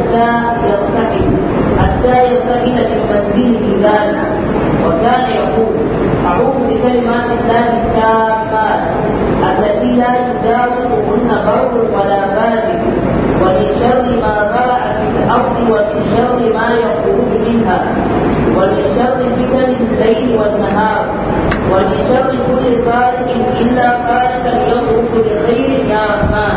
حتى يرتحل حتى يرتحل من منزله ذلك وكان يقول أعوذ بكلمات الله التامات التي لا يجاوزهن بر ولا فاجر ومن شر ما زرع في الأرض ومن شر ما يخرج منها ومن شر فتن الليل والنهار ومن شر كل فارق إلا فارقا يخرج بخير يا رحمن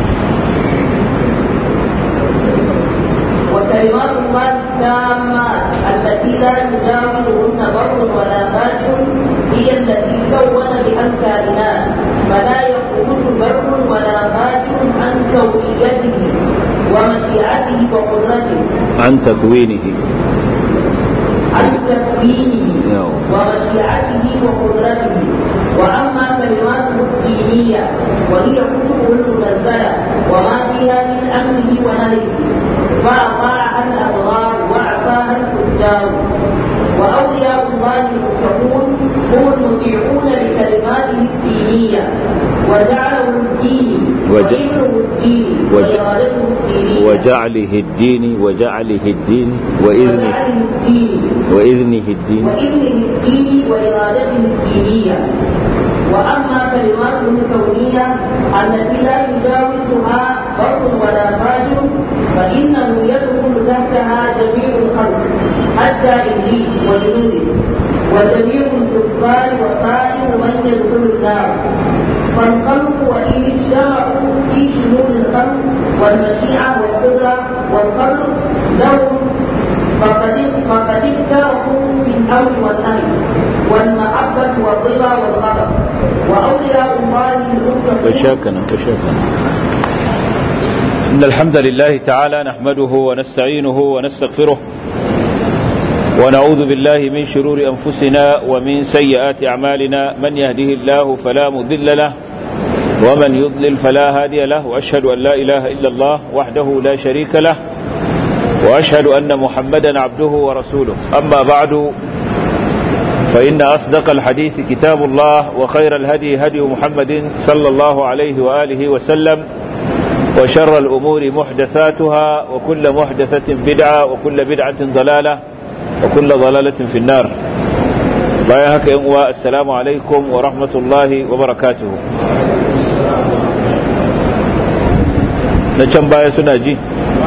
وكلمات الله التامات التي لا يجاوزهن بر ولا فاجر هي التي كون بها الكائنات فلا يخرج بر ولا فاجر عن كونيته ومشيئته وقدرته عن تكوينه عن تكوينه ومشيئته وقدرته واما كلماته الدينيه وهي كتبه المنزله وما فيها من امره ونهيه فاطاعها الابرار وعصاها الفجار واولياء الله المتقون هم المطيعون لكلماته الدينيه وجعله الدين وج- وذكره الدين وج- وارادته الدينيه وجعله الدين وجعله الدين وإذنه وجعله الدين وإذنه الدين وإذنه الدين وإرادته الدينية وأما كلماته الكونية التي لا يجاوزها بر ولا فاجر فإنه يدخل تحتها جميع الخلق حتى إبليس وجنوده وجميع الكفار وسائر من يدخل النار فالخلق وإن اجتمعوا في شمول الخلق والمشيئة والقدرة والخلق لهم فقد فقد افترقوا في الامر والنهي والمحبه والرضا والغضب واولياء الله المتقين وشاكنا وشاكنا إن الحمد لله تعالى نحمده ونستعينه ونستغفره ونعوذ بالله من شرور أنفسنا ومن سيئات أعمالنا من يهده الله فلا مضل له ومن يضلل فلا هادي له وأشهد أن لا إله إلا الله وحده لا شريك له وأشهد أن محمدا عبده ورسوله أما بعد فإن أصدق الحديث كتاب الله وخير الهدي هدي محمد صلى الله عليه وآله وسلم وشر الأمور محدثاتها وكل محدثة بدعة وكل بدعة ضلالة وكل ضلالة في النار بايهك يا السلام عليكم ورحمة الله وبركاته نجم بايا سناجي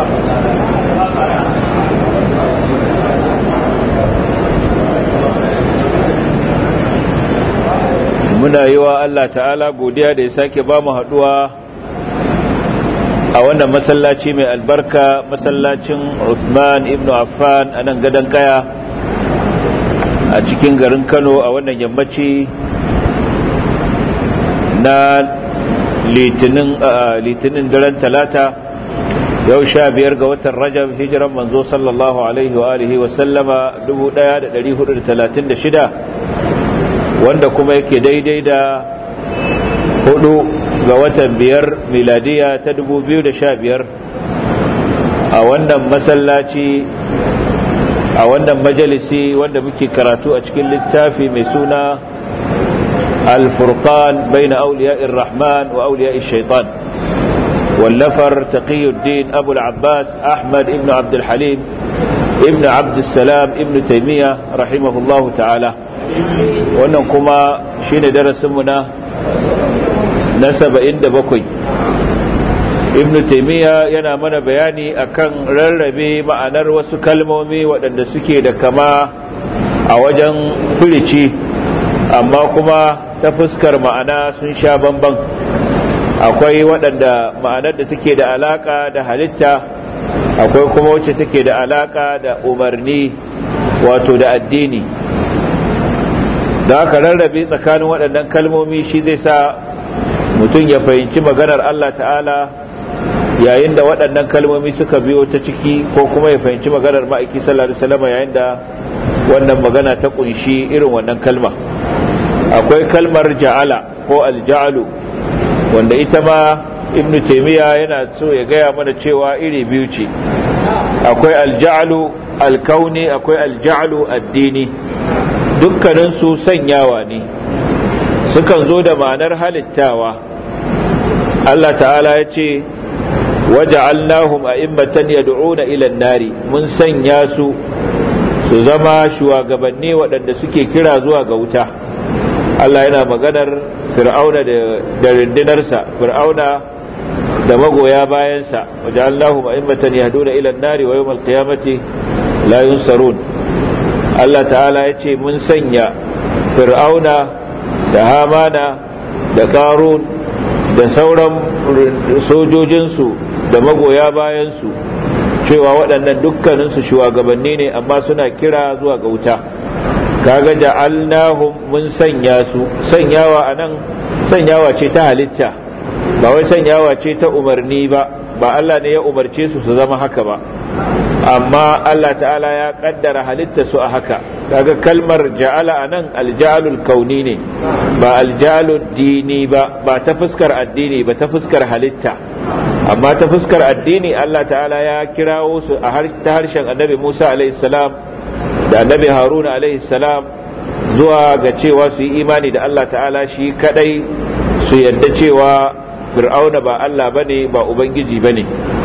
muna yi wa Allah ta'ala godiya da ya sake ba mu haɗuwa a wannan masallaci mai albarka masallacin Uthman ibn Affan a nan gadon kaya a cikin garin Kano a wannan yammaci na litinin litinin daren talata yau sha biyar ga watan rajab hijiran manzo sallallahu alaihi wa alihi wa sallama 1436 wanda kuma yake daidai da hudu ga watan biyar miladiya ta 2015 a wannan masallaci a wannan majalisi wanda muke karatu a cikin littafi mai suna الفرقان بين أولياء الرحمن وأولياء الشيطان واللفر تقي الدين أبو العباس أحمد ابن عبد الحليم ابن عبد السلام ابن تيمية رحمه الله تعالى wannan kuma shine darasinmu na na saba'in da bakwai ibn taimiyya yana mana bayani akan rarrabe ma'anar wasu kalmomi waɗanda suke da kama a wajen firici amma kuma ta fuskar ma'ana sun sha bamban akwai waɗanda ma'anar da take da alaka da halitta akwai kuma wacce take da alaka da umarni wato da addini da aka rarrabe tsakanin waɗannan kalmomi shi zai sa mutum ya fahimci maganar Allah ta'ala yayin da waɗannan kalmomi suka biyo ta ciki ko kuma ya fahimci maganar ma'aiki sallallahu alaihi wasallam yayin da wannan magana ta kunshi irin wannan kalma akwai kalmar ja'ala ko alja'alu wanda ita ma ibn taymiya yana so ya gaya mana cewa iri biyu ce akwai alja'alu alkauni akwai alja'alu addini dukkaninsu sanyawa ne sukan zo da ma'anar halittawa Allah ta'ala ya ce waja'alnahum a'immatan yad'una ila an-nari mun sanya su su zama shugabanni waɗanda suke kira zuwa ga wuta Allah yana maganar fir'auna da rindinarsa fir'auna da magoya bayansa waja'alnahum a'immatan yahduna ila an-nari wa yawm al-qiyamati la yunsarun Allah ta'ala ya ce mun sanya fir'auna da hamana da karun da sauran sojojinsu da magoya bayansu cewa waɗannan dukkaninsu shugabanni ne amma suna kira zuwa ga wuta kaga ja'alnahum mun sanya su sanyawa anan sanyawa ce ta halitta ba wai sanyawa ce ta umarni ba ba Allah ne ya umarce su su zama haka ba amma Allah ta'ala ya kaddara halitta su a haka kaga kalmar ja'ala anan alja'alul kauni ne ba alja'alul dini ba ba ta fuskar addini ba ta fuskar halitta amma ta fuskar addini Allah ta'ala ya kirawo su a ta harshen annabi Musa alaihi salam da annabi Haruna alaihi salam zuwa ga cewa su yi imani da Allah ta'ala shi kadai su yadda cewa fir'auna ba Allah bane ba ubangiji bane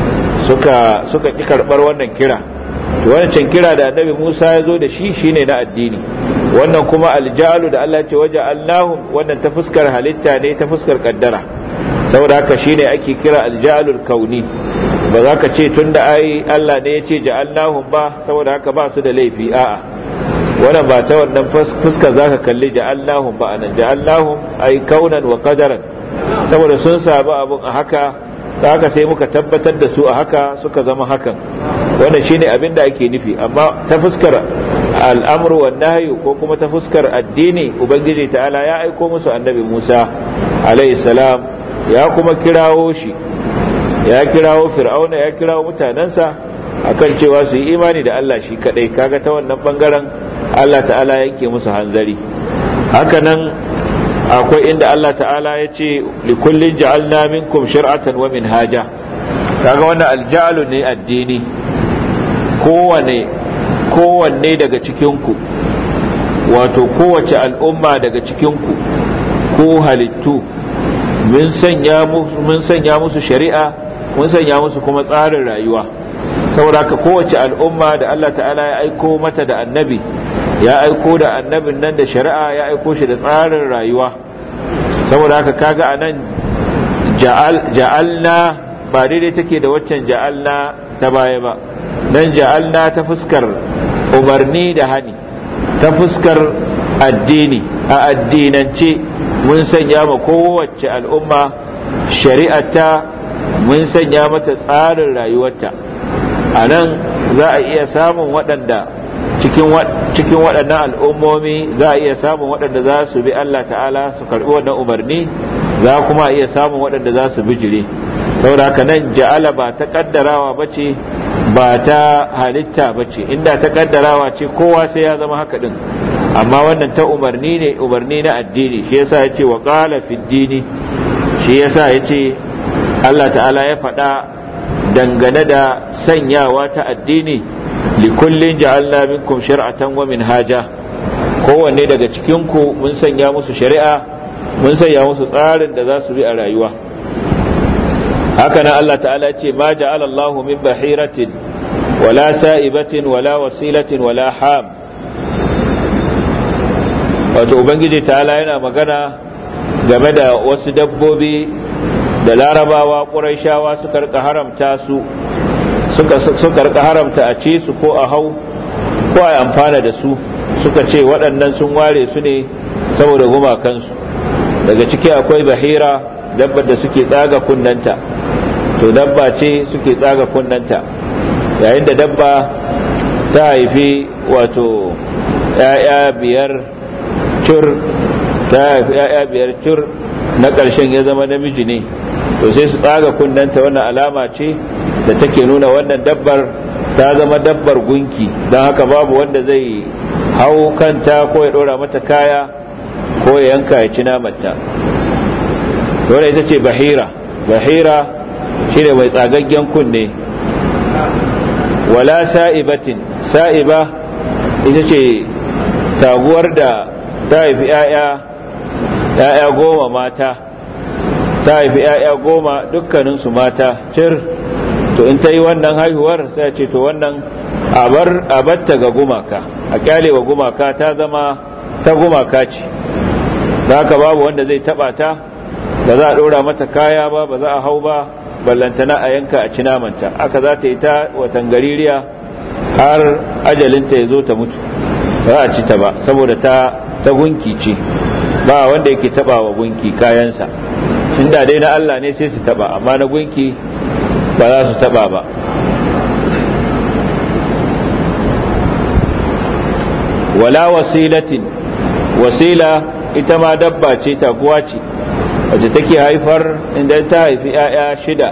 suka suka ki karbar wannan kira to wancan kira da annabi Musa ya zo da shi shine na addini wannan kuma aljalu da Allah ya ce waje Allahum wannan ta fuskar halitta ne ta fuskar kaddara saboda haka shine ake kira aljalul kauni ba za ka ce tunda ai Allah ne ya ce ja'alnahum ba saboda haka ba su da laifi a'a wannan ba ta wannan fuskar zaka kalli ja'alnahum ba anan ja'alnahum ai kaunan wa qadaran saboda sun sabu abun a haka da haka sai muka tabbatar da su a haka suka zama hakan wannan shine abin da ake nufi amma ta fuskar al'amru wan nahyu ko kuma ta fuskar addini ubangiji ta'ala ya aiko musu annabi Musa alayhi salam ya kuma kirawo shi ya kirawo fir'auna ya kirawo mutanensa akan cewa su yi imani da Allah shi kadai kaga ta wannan bangaren Allah ta'ala yanke musu hanzari haka nan akwai inda Allah ta'ala ya ce likullin ja'alna minkum shir'atan wa minhaja kaga wannan alja'alu ne addini kowane kowanne daga cikinku wato kowace al'umma daga cikinku ko halittu mun sanya mun sanya musu shari'a mun sanya musu kuma tsarin rayuwa saboda haka kowace al'umma da Allah ta'ala ya aiko mata da annabi ya aiko da annabin nan da shari'a ya aiko shi da tsarin rayuwa saboda haka kaga anan ja'alna ba daidai take da waccan ja'alna ta baya ba nan ja'alna ta fuskar umarni da hani ta fuskar addini a addinance mun sanya ma kowace al'umma shari'ata mun sanya mata tsarin rayuwarta a nan za a iya samun waɗanda cikin waɗannan al'ummomi za a iya samun waɗanda za su bi Allah ta'ala su karɓi wannan umarni za kuma iya samun waɗanda za su bijire saboda haka nan ja'ala ba ta ƙaddarawa ba ce ba ta halitta ba ce inda ta ƙaddarawa ce kowa sai ya zama haka ɗin amma wannan ta umarni ne umarni na addini shi yasa ya ce wa ƙala dini shi yasa ya ce Allah ta'ala ya faɗa dangane da sanyawa ta addini likullin ja'alna minkum shir'atan wa minhaja kowanne daga cikin ku mun sanya musu shari'a mun sanya musu tsarin da za su bi a rayuwa haka nan Allah ta'ala ce ma ja'ala Allahu min bahiratin wala sa'ibatin wala wasilatin wala ham wato ubangiji ta'ala yana magana game da wasu dabbobi da larabawa ƙuraishawa suka rika haramta su suka rika haramta a ce su ko a hau ko a amfana da su suka ce waɗannan sun ware su ne saboda gumakansu daga ciki akwai bahira dabbar da suke tsaga kunnanta to dabba ce suke tsaga kunnanta yayin da dabba ta haifi wato ‘ya'ya biyar cur ta haifi ‘ya'ya biyar cur na ƙarshen ya zama namiji ne to sai su tsaga kunnanta wannan alama ce da take nuna wannan dabbar ta zama dabbar gunki don haka babu wanda zai hau kanta ko ya ɗora mata kaya ko ya yanka ya ci namanta dole ita ce bahira bahira shine mai tsagaggen kunne wala sa'ibatin sa'iba ita ce taguwar da ta haifi 'ya'ya goma mata ta haifi 'ya'ya goma dukkaninsu mata cir to in ta yi wannan haihuwar sai ce to wannan a batta ga gumaka a kyale wa gumaka ta zama ta gumaka ce da haka babu wanda zai taba ta ba za a ɗora mata kaya ba ba za a hau ba ballantana a yanka a cinamanta aka za ta yi ta watan gaririya har ajalinta ya zo ta mutu ba a ci ta ba saboda ta ta gunki ce ba wanda yake taba wa gunki kayansa inda dai na Allah ne sai su taba amma na gunki ba za su taba ba wala wasilatin wasila ita ma dabba ce taguwa ce wacce take haifar inda ta haifi 'ya'ya shida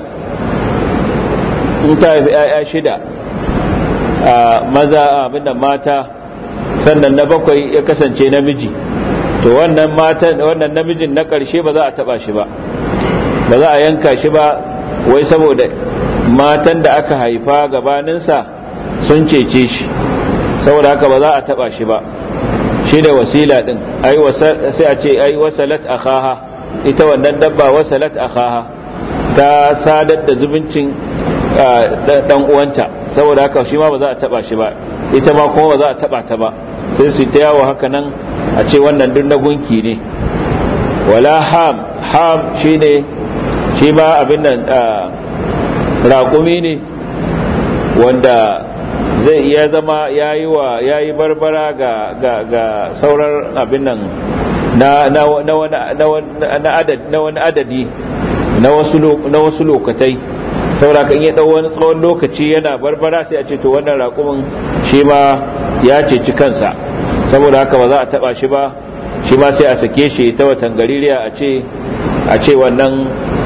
in ta haifi 'ya'ya shida a maza abinda mata sannan na bakwai ya kasance namiji to wannan matan wannan namijin na ƙarshe ba za a taba shi ba ba za a yanka shi ba wai saboda matan da aka haifa gabaninsa sun cece shi saboda haka ba za a taba shi ba shi da wasila din ai sai a ce ai wasalat akhaha ita wannan dabba wasalat akhaha ta sadar da zubuncin dan uwanta saboda haka shi ma ba za a taba shi ba ita ma kuma ba za a taba ta ba sai su ta yawo haka nan a ce wannan duk na gunki ne wala ham ham shine shi ma abin nan raƙumi ne wanda zai iya zama ya yi wa ya yi barbara ga ga ga sauran abin nan na na na wani adadi na wasu na wasu lokatai saboda kan ya dau wani tsawon lokaci yana barbara sai a ce to wannan raƙumin shi ma ya ceci kansa saboda haka ba za a taba shi ba shi ma sai a sake shi ta watan gaririya a ce a ce wannan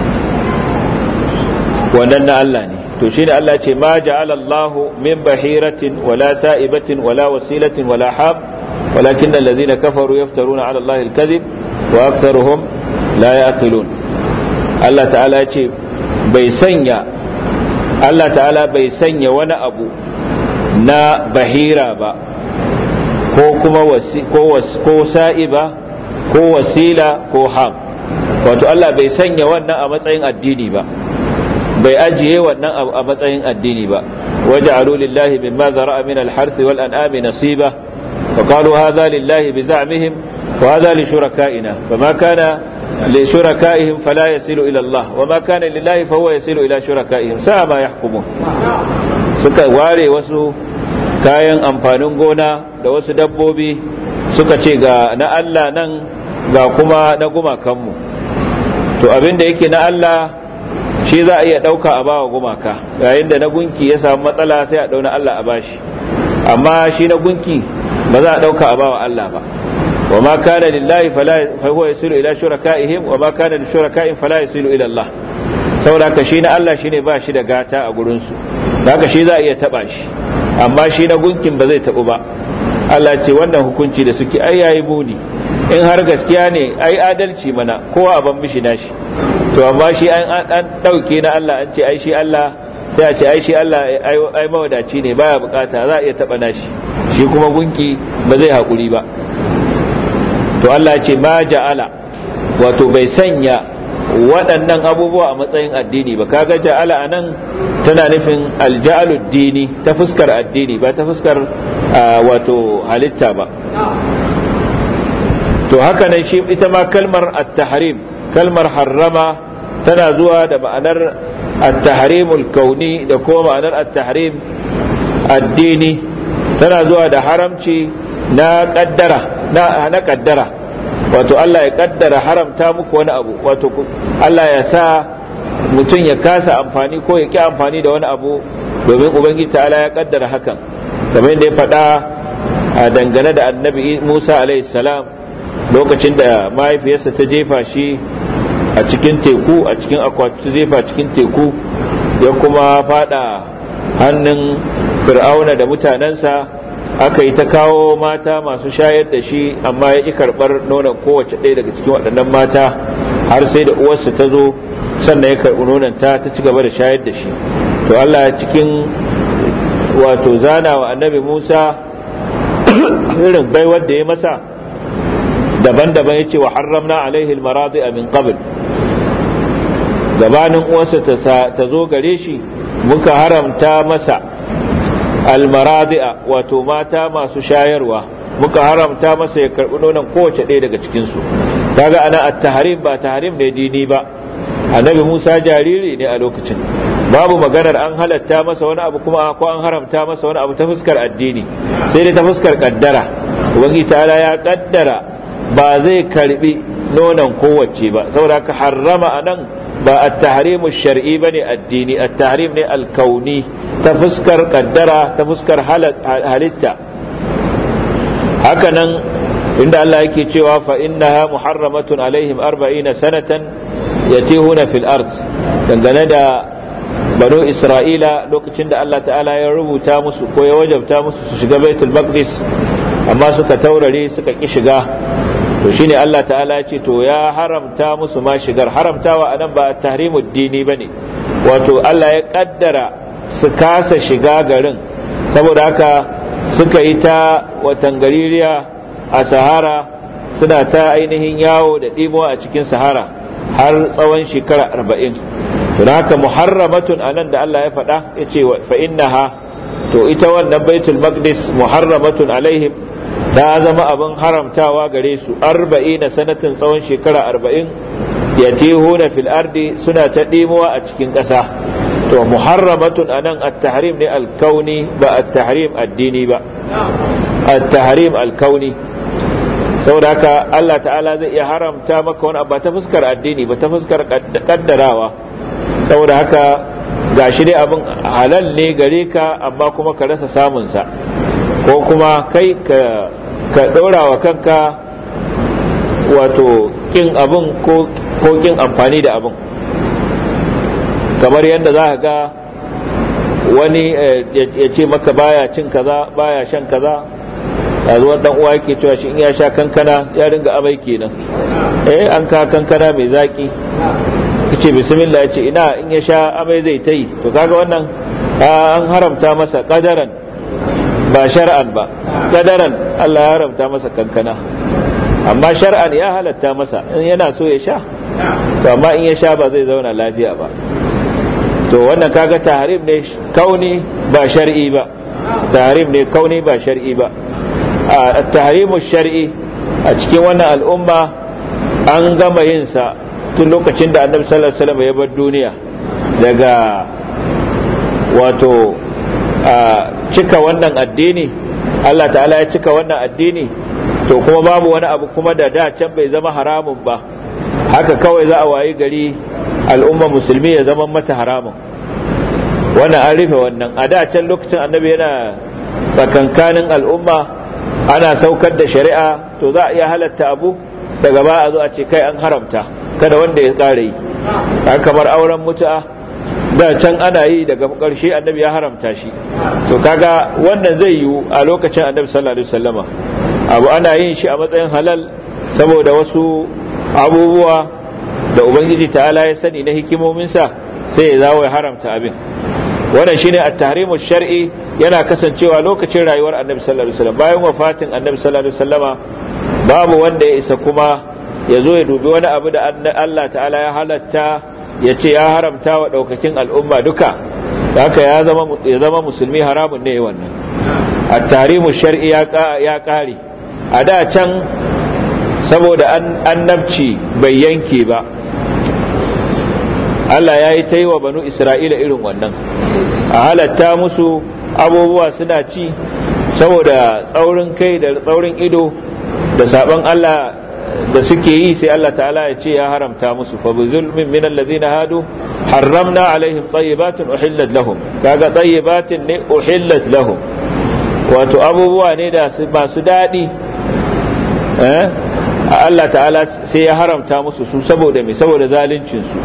wannan na Allah ne to shine Allah ce ma ja'ala Allah min bahiratin wala sa'ibatin wala wasilatin wala hab walakin allazina kafaru yaftaruna ala Allah al-kadhib wa aktharuhum la yaqilun Allah ta'ala ce bai sanya Allah ta'ala bai sanya wani abu na bahira ba ko kuma ko sa'iba ko wasila ko ham wato Allah bai sanya wannan a matsayin addini ba bai ajiye wannan a matsayin addini ba waja'alu lillahi mimma zara'a min al-harth wal an'ami nasiba wa qalu hadha lillahi bi za'mihim wa hadha li shuraka'ina fama kana li shuraka'ihim fala yasilu ila Allah wa ma kana lillahi fa huwa yasilu ila shuraka'ihim sa'a ma yahkumun suka ware wasu kayan amfanin gona da wasu dabbobi suka ce ga na Allah nan ga kuma na gumakanmu to abin da yake na Allah shi za a iya ɗauka a bawa gumaka yayin da na gunki ya samu matsala sai a ɗauna Allah a bashi amma shi na gunki ba za a ɗauka a bawa Allah ba wa ma kana lillahi fala huwa yasilu ila shuraka'ihim wa ma kana li shuraka'in fala yasilu ila Allah saboda ka shi na Allah shine ba shi da gata a gurin su haka shi za a iya taba shi amma shi na gunkin ba zai tabu ba Allah ce wannan hukunci da suke ai yayi muni in har gaskiya ne ai adalci mana kowa a ban mishi nashi to amma shi an an dauke na Allah an ce ai shi Allah sai a ce ai shi Allah ai mawadaci ne baya bukata za a iya taba nashi shi kuma gunki ba zai hakuri ba to Allah ya ce ma ja'ala wato bai sanya waɗannan abubuwa a matsayin addini ba kaga ja'ala anan tana nufin alja'alud dini ta fuskar addini ba ta fuskar wato halitta ba to haka nan shi ita ma kalmar at-tahrim kalmar harrama tana zuwa da ma'anar at-tahrimul kauni da kuma ma'anar at-tahrim addini tana zuwa da haramci na kaddara na kaddara wato Allah ya kaddara haramta muku wani abu wato Allah ya sa mutum ya kasa amfani ko ya ki amfani da wani abu domin ubangiji ta'ala ya kaddara hakan kamar yadda ya faɗa a dangane da annabi Musa alaihi salam lokacin da mahaifiyarsa ta jefa shi a cikin teku a cikin akwati jefa cikin teku ya kuma fada hannun fir'auna da mutanensa aka yi ta kawo mata masu shayar da shi amma ya ƙi karɓar nonon kowace ɗaya daga cikin waɗannan mata har sai da uwarsa ta zo sannan ya karɓi nonon ta ta ci gaba da shayar da shi to Allah cikin wato zana wa annabi Musa irin baiwar da ya masa daban-daban ya ce wa harramna alaihi almaradi min qabl gabanin uwarsa ta zo gare shi muka haramta masa almaradi'a wato mata masu shayarwa muka haramta masa ya karbi nonon kowace ɗaya daga cikinsu kaga ana at-tahrim ba tahrim ne dini ba annabi Musa jariri ne a lokacin babu maganar an halatta masa wani abu kuma ko an haramta masa wani abu ta fuskar addini sai dai ta fuskar kaddara ubangi ta'ala ya kaddara ba zai karbi nonon kowace ba saboda ka harrama anan ba at-tahrimu shar'i bane addini at-tahrim ne al-kauni ta fuskar kaddara ta fuskar halitta hakanan inda Allah yake cewa fa innaha muharramatun alaihim 40 sanatan yatihuna fil ard dangane da banu isra'ila lokacin da Allah ta'ala ya rubuta musu ko ya wajabta musu su shiga baitul maqdis amma suka taurare suka ki shiga to shine Allah ta'ala ya ce to ya haramta musu ma shigar haramtawa anan ba tahrimud dini bane wato Allah ya kaddara su kasa shiga garin saboda haka suka yi ta watan gaririya a sahara suna ta ainihin yawo da ɗimuwa a cikin sahara har tsawon shekara arba'in don haka muharramatun a nan da Allah ya faɗa ya ce fa'innaha to ita wannan baitul maqdis muharramatun alaihim ta zama abin haramtawa gare su arba'ina sanatin tsawon shekara arba'in ya na fil ardi suna ta ɗimuwa a cikin ƙasa to muharramatun anan at-tahrim ne al-kauni ba at-tahrim addini ba at-tahrim al-kauni saboda haka Allah ta'ala zai iya haramta maka wani abu ta fuskar addini ba ta fuskar kaddarawa saboda haka gashi dai abin halal ne gare ka amma kuma ka rasa samun sa ko kuma kai ka ka ɗora wa kanka wato kin abin ko kin amfani da abin kamar yadda za ka ga wani ya ce maka baya cin kaza baya shan kaza yanzu wani uwa yake cewa shi in ya sha kankana ya ringa amai kenan eh an ka kankana mai zaki kace bismillah ya ce ina in ya sha amai zai ta yi to kaga wannan an haramta masa kadaran ba shar'an ba kadaran Allah ya haramta masa kankana amma shar'an ya halatta masa in yana so ya sha to amma in ya sha ba zai zauna lafiya ba to wannan kaga tahrim ne kauni ba shar'i ba tahrim ne kauni ba shar'i ba a tahrimu shar'i a cikin wannan al'umma an gama yin sa tun lokacin da annabi sallallahu alaihi wasallam ya bar duniya daga wato cika wannan addini Allah ta'ala ya cika wannan addini to kuma babu wani abu kuma da da can bai zama haramun ba haka kawai za a wayi gari al'umma musulmi ya zama mata haramun wannan an rufe wannan a da can lokacin annabi yana tsakankanin al'umma ana saukar da shari'a to za a iya halatta abu daga ba a zo a ce kai an haramta kada wanda ya ƙara yi an kamar auren mutu'a da can ana yi daga ƙarshe annabi ya haramta shi to kaga wannan zai yiwu a lokacin annabi sallallahu alaihi wasallama abu ana yin shi a matsayin halal saboda wasu abubuwa da ubangiji ta'ala ya sani na hikimominsa sai ya zawo ya haramta abin wannan shine at-tahrimu shar'i yana kasancewa lokacin rayuwar annabi sallallahu alaihi wasallam bayan wafatin annabi sallallahu alaihi wasallama babu wanda ya isa kuma ya zo ya dubi wani abu da Allah ta'ala ya halatta ya ce ya haramta wa daukakin al'umma duka haka ya zama ya zama musulmi haramun ne wannan at-tahrimu shar'i ya ya kare a da can saboda annabci bai yanke ba Allah ya yi ta yi wa banu Isra'ila irin wannan a halatta musu abubuwa suna ci saboda tsaurin kai da tsaurin ido da sabon Allah da suke yi sai Allah ta'ala ya ce ya haramta musu fa zulmin min allazina hadu harramna alaihim tayyibatin uhillat lahum kaga tayyibatin ne uhillat lahum wato abubuwa ne da masu daɗi eh Allah ta'ala sai ya haramta musu su saboda me saboda zaluncin su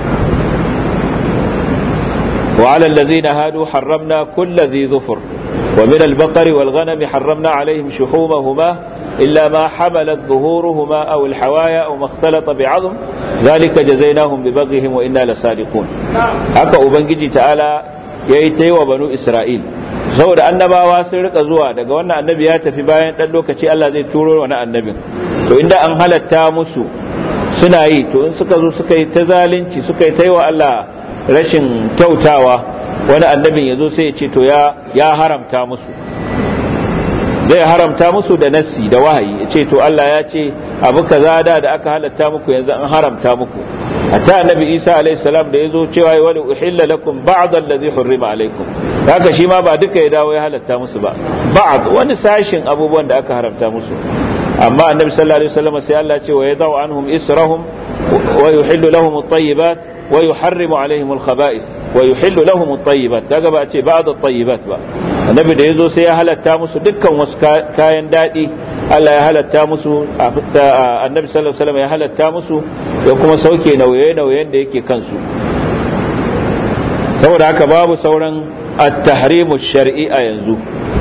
وعلى الذين هادوا حرمنا كل ذي ظفر ومن البقر والغنم حرمنا عليهم شحومهما إلا ما حملت ظهورهما أو الحوايا أو ما اختلط بعظم ذلك جزيناهم ببغيهم وإنا لصادقون haka ubangiji ta'ala yayi ta yi wa banu isra'il saboda annabawa sun rika zuwa daga wannan annabi ya tafi bayan dan lokaci Allah zai turo wani annabin to inda an halatta musu suna yi to in suka zo suka yi ta zalunci suka yi ta yi wa Allah rashin kyautawa wani annabin ya zo sai ya ce to ya haramta musu zai haramta musu da nassi da wahayi ya ce to Allah ya ce abu kaza da da aka halatta muku yanzu an haramta muku hatta annabi Isa alaihi salam da yazo cewa wani uhilla lakum ba'd allazi hurrima alaikum haka shi ma ba duka ya dawo ya halatta musu ba ba'd wani sashin abubuwan da aka haramta musu amma annabi sallallahu alaihi wasallam sai Allah ya ce wa yadau anhum israhum wa yuhillu lahum at-tayyibat wa yuharrimu alaihim al-khaba'ith wa yuhillu lahum at-tayyibat kaga ba ce ba'd at-tayyibat ba annabi da yazo sai ya halatta musu dukkan wasu kayan dadi Allah ya halatta musu annabi sallallahu alaihi wasallam ya halatta musu ya kuma sauke nauye-nauyen da yake kansu saboda haka babu sauran at-tahrimu shar'i a yanzu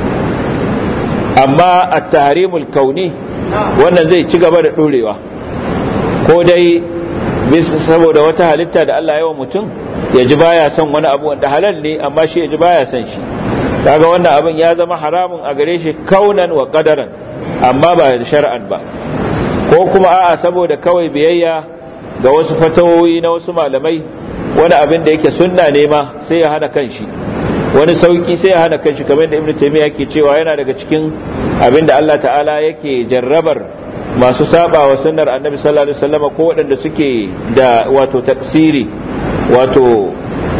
amma at-tahrimul kauni wannan zai ci gaba da dorewa ko dai saboda wata halitta da Allah ya wa mutum ya ji baya son wani abu wanda halal ne amma shi ya ji baya son shi kaga wannan abin ya zama haramun a gare shi kaunan wa qadaran amma ba da shar'an ba ko kuma a'a saboda kawai biyayya ga wasu fatawoyi na wasu malamai wani abin da yake sunna ne ma sai ya hana kanshi wani sauki sai ya hana kanshi kamar da ibnu taymiya yake cewa yana daga cikin abin da Allah ta'ala yake jarrabar masu saba wa sunnar annabi sallallahu alaihi wasallam ko waɗanda suke da wato taksiri wato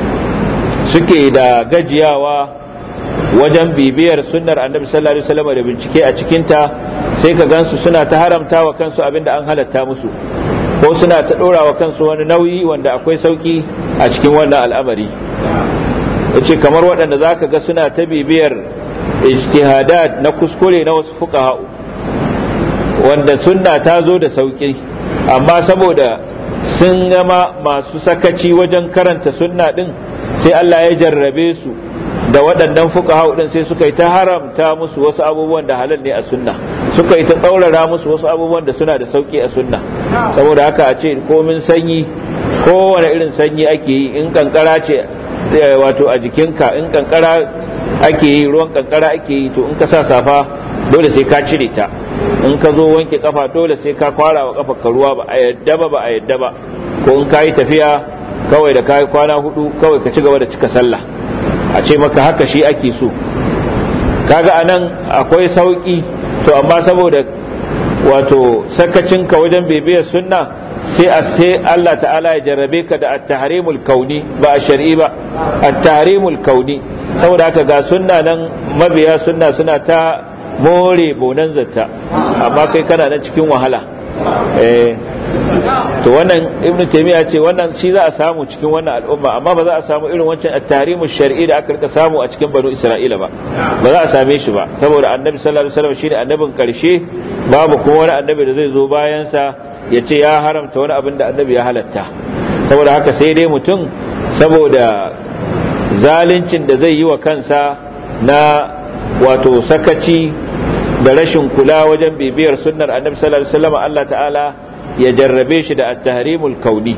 suke da gajiyawa wajen bibiyar sunnar annabi sallallahu alaihi wasallam da bincike a cikinta sai ka gansu suna ta haramta wa kansu abin da an halatta musu ko suna ta ɗora wa kansu wani nauyi wanda akwai sauki a cikin wannan al'amari yace kamar waɗanda za ka ga suna ta bibiyar ijtihadat na kuskure na wasu fuqaha'u wanda sunna ta zo da sauki amma saboda sun gama masu sakaci wajen karanta sunna din sai Allah ya jarrabe su da waɗannan fuqaha'u din sai suka yi ta haramta musu wasu abubuwan da halal ne a sunna suka yi ta tsaurara musu wasu abubuwan da suna da sauki a sunna saboda haka a ce komin sanyi kowane irin sanyi ake yi in kankara ce wato a jikinka in kankara ake yi ruwan kankara ake yi to in ka sa safa dole sai ka cire ta in ka zo wanke kafa dole sai ka kwara wa kafa ka ruwa ba a yadda ba ba a yadda ba ko in ka yi tafiya kawai da kayi kwana hudu kawai ka ci gaba da cika sallah a ce maka haka shi ake so kaga anan akwai sauki to amma saboda wato sakacinka wajen bibiyar sunna sai a sai Allah ta'ala ya jarrabe ka da at-tahrimul kauni ba a shar'i ba at-tahrimul kauni saboda haka ga sunna nan mabiya sunna suna ta more bonan zatta amma kai kana nan cikin wahala eh to wannan ibnu taymiya ce wannan shi za a samu cikin wannan al'umma amma ba za a samu irin wancan at-tahrimu shar'i da aka rika samu a cikin banu isra'ila ba ba za a same shi ba saboda annabi sallallahu alaihi wasallam shine annabin karshe babu kuma wani annabi da zai zo bayan sa ya ce ya haramta wani abin da annabi ya halatta saboda haka sai dai mutum saboda zaluncin da zai yi wa kansa na wato sakaci da rashin kula wajen bibiyar sunnar annabi sallallahu alaihi wasallam Allah ta'ala ya jarrabe shi da at-tahrimul kauni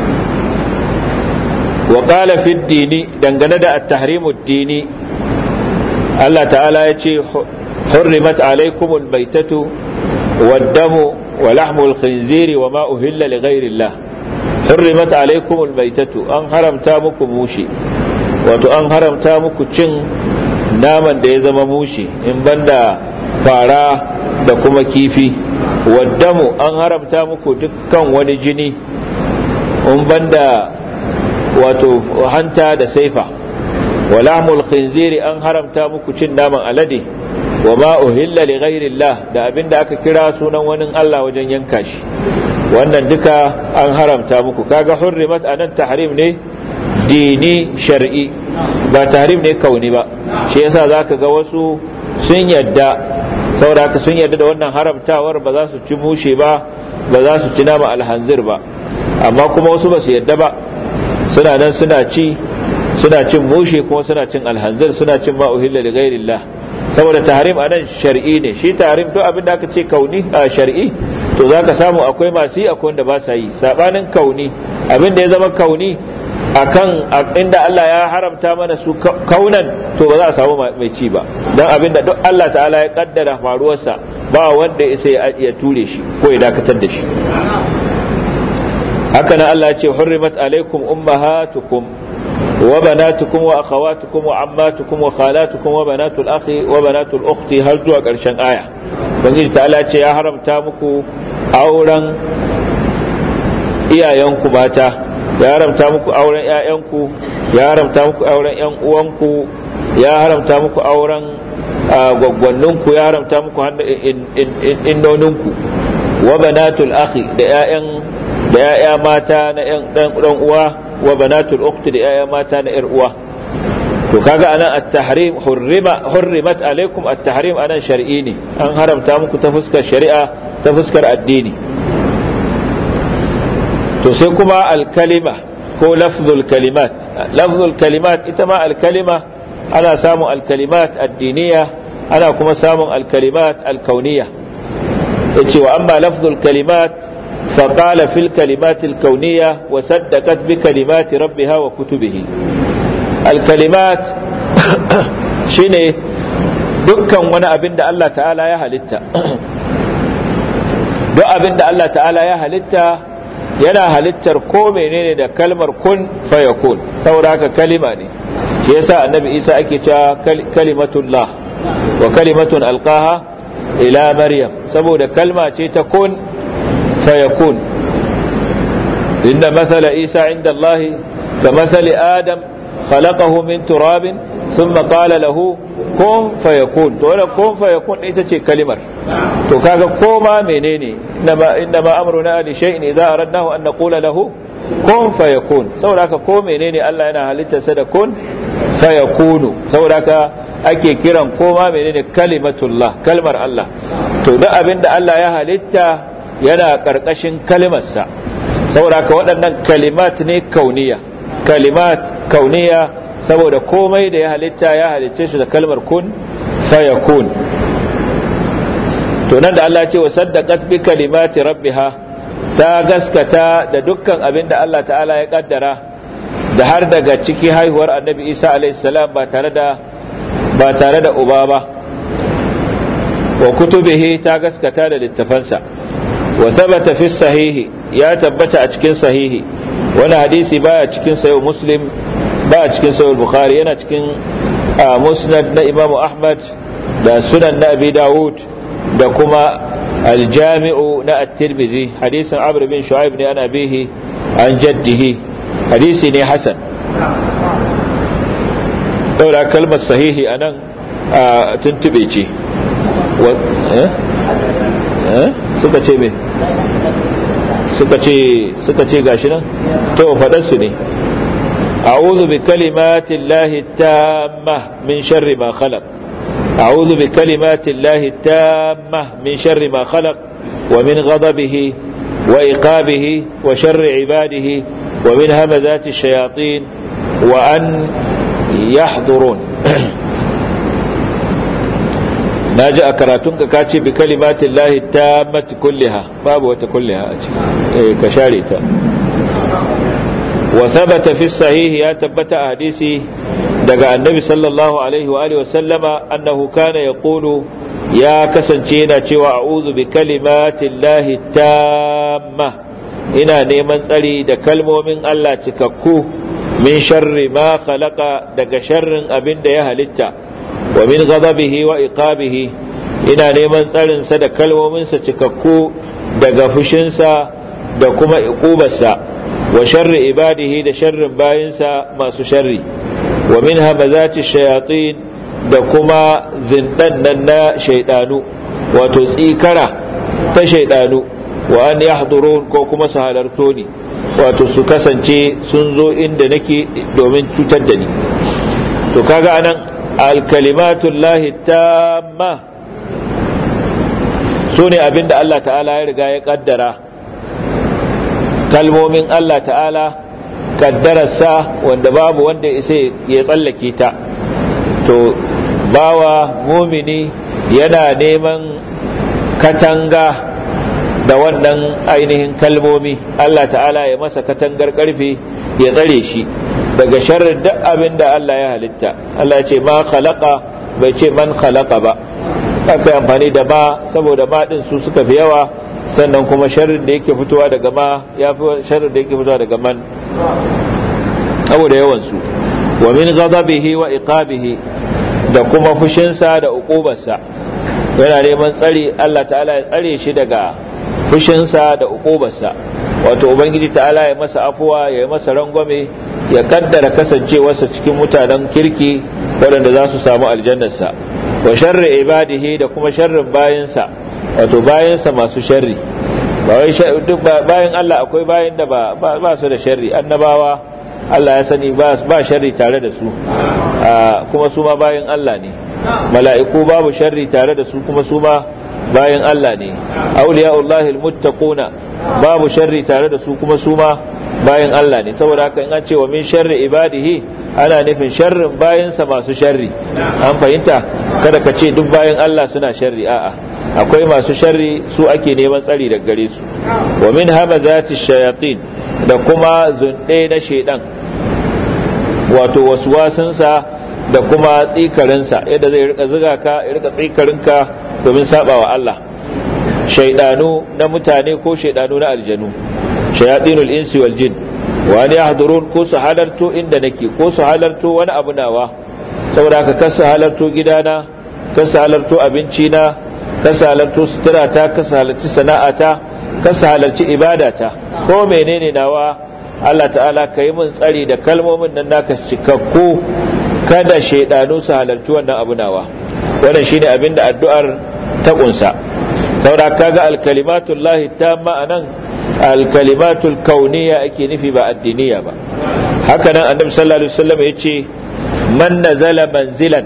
wa qala fi dini dangane da at-tahrimud dini Allah ta'ala ya ce hurrimat alaikumul baitatu wad-damu wa lahmul khinziri wa ma uhilla li ghayrillah hurrimat alaikumul baitatu an haramta muku mushi wato an haramta muku cin naman da ya zama mushi in banda fara da kuma kifi waddamu an haramta muku dukkan wani jini in banda wato hanta da saifa walahmul khinziri an haramta muku cin naman alade wa ma uhilla li ghairillah da abinda aka kira sunan wani Allah wajen yanka shi wannan duka an haramta muku kaga hurrimat anan tahrim ne dini shar'i ba tahrim ne kauni ba shi yasa zaka ga wasu sun yadda saboda haka sun yarda da wannan haramtawar ba za su ci mushe ba ba za su ci nama alhanzir ba amma kuma wasu ba su yarda ba suna nan suna ci suna cin mushe kuma suna cin alhanzir suna cin ma uhilla da gairillah saboda tahrim anan shar'i ne shi tahrim to abin da aka ce kauni a shar'i to zaka samu akwai masu yi akwai wanda ba sa yi sabanin kauni abin da ya zama kauni akan inda Allah ya haramta mana su kaunan to ba za a samu mai ci ba don abinda duk Allah ta'ala ya kaddara faruwarsa ba wanda isa ya ture shi ko ya dakatar da shi haka nan Allah ce hurrimat alaikum ummahatukum wa banatukum wa akhawatukum wa ammatukum wa khalatukum wa banatul akhi wa banatul ukhti har zuwa ƙarshen aya ubangiji ta'ala ce ya haramta muku auren iyayenku mata ya haramta muku auren ƴaƴanku ya haramta muku auren ƴan uwanku ya haramta muku auren gwaggwanninku ya haramta muku innoninku wa banatul akhi da ƴaƴan da ƴaƴa mata na ƴan dan uwa wa banatul ukhti da ƴaƴa mata na ƴar uwa to kaga anan at-tahrim hurrima hurrimat alaikum at-tahrim anan shar'i ne an haramta muku ta fuskar shari'a ta fuskar addini to sai kuma al-kalima ko lafzul kalimat lafzul kalimat ita ma al-kalima ana samun al-kalimat addiniya ana kuma samun al-kalimat al-kauniyya yace wa amma lafzul kalimat فقال في الكلمات الكونية وصدقت بكلمات ربها وكتبه الكلمات shine dukkan wani abin da Allah ta'ala ya halitta duk abin da Allah ta'ala ya halitta yana halittar ko menene da kalmar kun fayakun saboda haka kalima ne shi yasa annabi Isa ake cewa kalimatullah wa kalimatun alqaha ila maryam saboda kalma ce ta kun fayakun inna mathala Isa inda Allah ka mathali Adam خلقه من تراب ثم قال له كن فيكون to wannan kun fayakun ita ce kalimar to kaga koma menene inma inma amruna li shay'in idza aradnahu an naqula lahu kun fayakun saboda haka ko menene Allah yana halitta sa da kun fayakunu saboda haka ake kiran koma menene kalimatullah kalmar Allah to duk abinda Allah ya halitta yana karkashin kalimarsa saboda haka waɗannan kalimat ne kauniya kalimat kauniya saboda komai da ya halitta ya halicce shi da kalmar kun fayakun to nan da Allah ce wa saddaqat bi kalimati rabbiha ta gaskata da dukkan abin da Allah ta'ala ya kaddara da har daga ciki haihuwar annabi Isa alaihissalam ba tare da ba tare da uba ba wa kutubihi ta gaskata da littafansa wa thabata fi sahihi ya tabbata a cikin sahihi wani hadisi baya cikin sayo muslim baya cikin sayo bukhari yana cikin musnad na imamu ahmad da sunan na abi dawud da kuma aljami'u na at-tirmidhi hadisin amr bin shu'aib ne ana bihi an jaddihi hadisi ne hasan daura kalmar sahihi anan tuntube ce suka ce me suka ce suka ce gashi nan to faɗar su ne a'udhu bi kalimati llahi tamma min sharri ma khalaq a'udhu bi kalimati llahi tamma min sharri ma khalaq wa min ghadabihi wa iqabihi wa sharri ibadihi wa min hamazati shayatin wa an yahdurun na ji a karatunka ka ce bi kalimatin lahi ta mati kulliha babu wata kulliha a ciki ka share ta wa thabata fi sahihi ya tabbata a hadisi daga annabi sallallahu alaihi wa alihi wa sallama annahu kana yaqulu ya kasance yana cewa a'udhu bi kalimatin lahi tamma ina neman tsari da kalmomin Allah cikakku min sharri ma khalaqa daga sharrin abin da ya halitta wa min ghadabihi wa iqabihi ina neman tsarin sa da kalmominsa cikakku daga fushinsa da kuma iqubarsa wa sharri ibadihi da sharrin bayinsa masu sharri wa min hamazati shayatin da kuma zindan nan na shaidanu wato tsikara ta shaidanu wa an yahdurun ko kuma su halarto ni wato su kasance sun zo inda nake domin cutar da ni to kaga anan alkalimatun lahi tamma su ne abinda Allah ta'ala ya riga ya kaddara kalmomin Allah ta'ala kaddararsa wanda babu wanda isa ya tsallake ta to bawa mumini yana neman katanga da wannan ainihin kalmomi Allah ta'ala ya masa katangar karfe ya tsare shi daga sharrin duk abin da Allah ya halitta Allah ya ce ma khalaqa bai ce man khalaqa ba aka amfani da ma saboda ma din su suka fi yawa sannan kuma sharrin da yake fitowa daga ma ya fi sharrin da yake fitowa daga man saboda yawan su wa min ghadabihi wa iqabihi da kuma fushinsa da uqubarsa yana neman tsari Allah ta'ala ya tsare shi daga fushinsa da uqubarsa wato ubangiji ta'ala ya masa afuwa ya masa rangwame ya kaddara kasancewarsa cikin mutanen kirki waɗanda za su samu aljannarsa wa sharri ibadihi da kuma sharrin bayansa wato bayansa masu sharri ba wai duk bayan Allah akwai bayan da ba ba su da sharri annabawa Allah ya sani ba ba sharri tare da su kuma su ma bayan Allah ne mala'iku babu sharri tare da su kuma su ma bayan Allah ne auliya'ullahi almuttaquna babu sharri tare da su kuma su ma bayan Allah ne saboda haka in an ce wa min sharri ibadihi ana nufin sharrin bayansa masu sharri an fahimta kada ka ce duk bayan Allah suna sharri a'a akwai masu sharri su ake neman tsari daga gare su wa min hamazati shayatin da kuma zunde na shedan wato waswasinsa da kuma tsikarinsa yadda zai rika ziga ka ya rika tsikarinka domin sabawa Allah shaidanu na mutane ko shaidanu na aljanu shayatinul insi wal jin wa an yahdurun ko su halarto inda nake ko su halarto wani abu nawa saboda haka kasa halarto gidana kasa halarto abinci na kasa halarto suturata kasa halarci sana'ata kasa halarci ibadata ko menene nawa Allah ta'ala ka yi min tsari da kalmomin nan naka cikakku kada shaidanu su halarci wannan abu nawa wannan shine abin da addu'ar ta kunsa saboda kaga alkalimatul lahi tamma anan alkalimatul kauniya ake nufi ba addiniya ba haka nan annabi sallallahu alaihi wasallam yace man nazala manzilan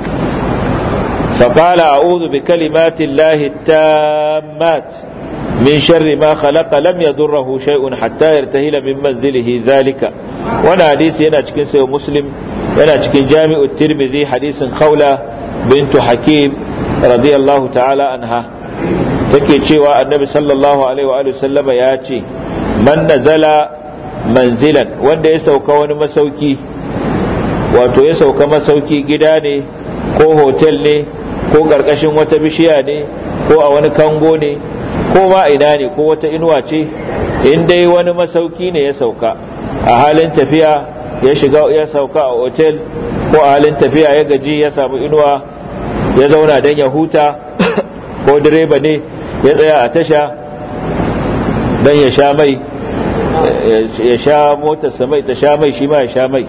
فقال أعوذ بكلمات الله التامات من شر ما خلق لم يضره شيء حتى يرتهل من منزله ذلك وانا حديث هنا cikin sayo muslim yana cikin jami'ut tirmidhi hadisin khawla bintu hakim radiyallahu ta'ala anha take cewa annabi sallallahu alaihi wa sallama ya ce man nazala manzilan wanda ya sauka wani masauki wato ya sauka masauki gida ne ko hotel ne ko karkashin wata bishiya ne ko a wani kango ne ko ma ina ne ko wata inuwa ce in dai wani masauki ne ya sauka a halin tafiya ya shiga ya sauka a hotel ko a halin tafiya ya gaji ya samu inuwa ya zauna don ya huta ko direba ne ya tsaya a tasha don ya sha mai ya sha motarsa mai ta sha mai shi ma ya sha mai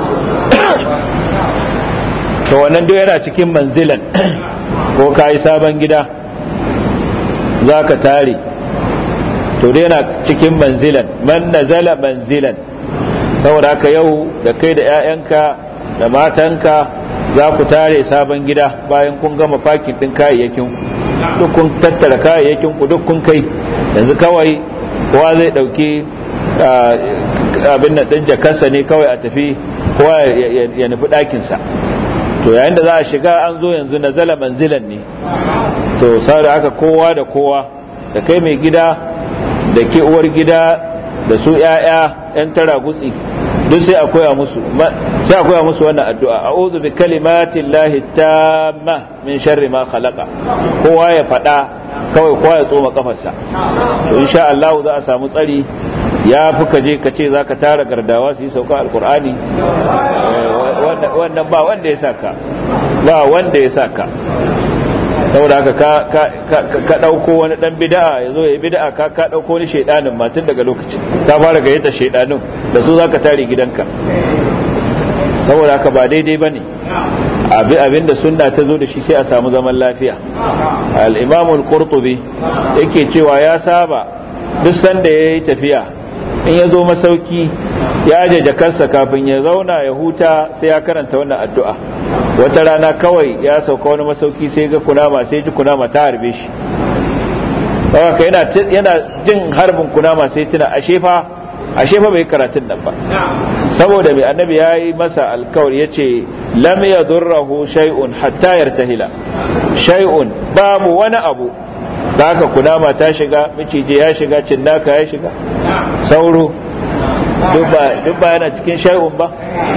to wannan duk yana cikin manzilan ko ka yi sabon gida za ka tare to dai yana cikin manzilan man nazala manzilan saboda haka yau da kai da 'ya'yanka da matanka za ku tare sabon gida bayan kun gama fakin ɗin kayayyakin duk kun tattara kayayyakin ku duk kun kai yanzu kawai kowa zai ɗauki abin nan ɗin jakarsa ne kawai a tafi kowa ya nufi ɗakinsa to yayin da za a shiga an zo yanzu na zala manzilan ne to da haka kowa da kowa da kai mai gida da ke uwar gida da su 'ya'ya 'yan tara gutsi duk sai a koya musu sai a koya musu wannan addu'a a'udhu bi kalimati llahi tamma min sharri ma khalaqa kowa ya fada kawai kowa ya tsoma kafarsa to insha Allah za a samu tsari ya fi ka je ka ce za ka tara gardawa su yi sauka alkur'ani wannan ba wanda ya saka ba wanda ya saka saboda haka ka ɗauko wani ɗan bida'a ya zo ya yi bida'a ka ka ɗauko wani shaidanin matun daga lokacin ka fara gayyata shaidanin da su za ka tare gidanka saboda haka ba daidai ba ne abin da sunna ta zo da shi sai a samu zaman lafiya al-imamul qurtubi yake cewa ya saba duk sanda ya yi tafiya in ya zo masauki ya aje jakarsa kafin ya zauna ya huta sai ya karanta wannan addu'a wata rana kawai ya sauka wani masauki sai ga kunama sai ji kunama ta harbe shi haka yana yana jin harbin kunama sai tuna ashe fa ashe fa bai karatun nan ba saboda mai annabi ya yi masa alkawari ya ce lam yadurrahu shay'un hatta yartahila shay'un babu wani abu da haka kunama ta shiga miciji ya shiga cinnaka ya shiga sauro duk ba yana cikin shay'un ba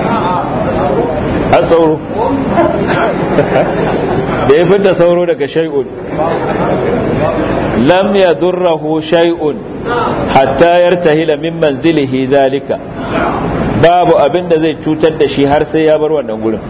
an sauro da ya fita sauro daga shay'un lam ya durrahu shay'un hatta yartahila min manzilihi zalika babu abin da zai cutar da shi har sai ya bar wannan gurin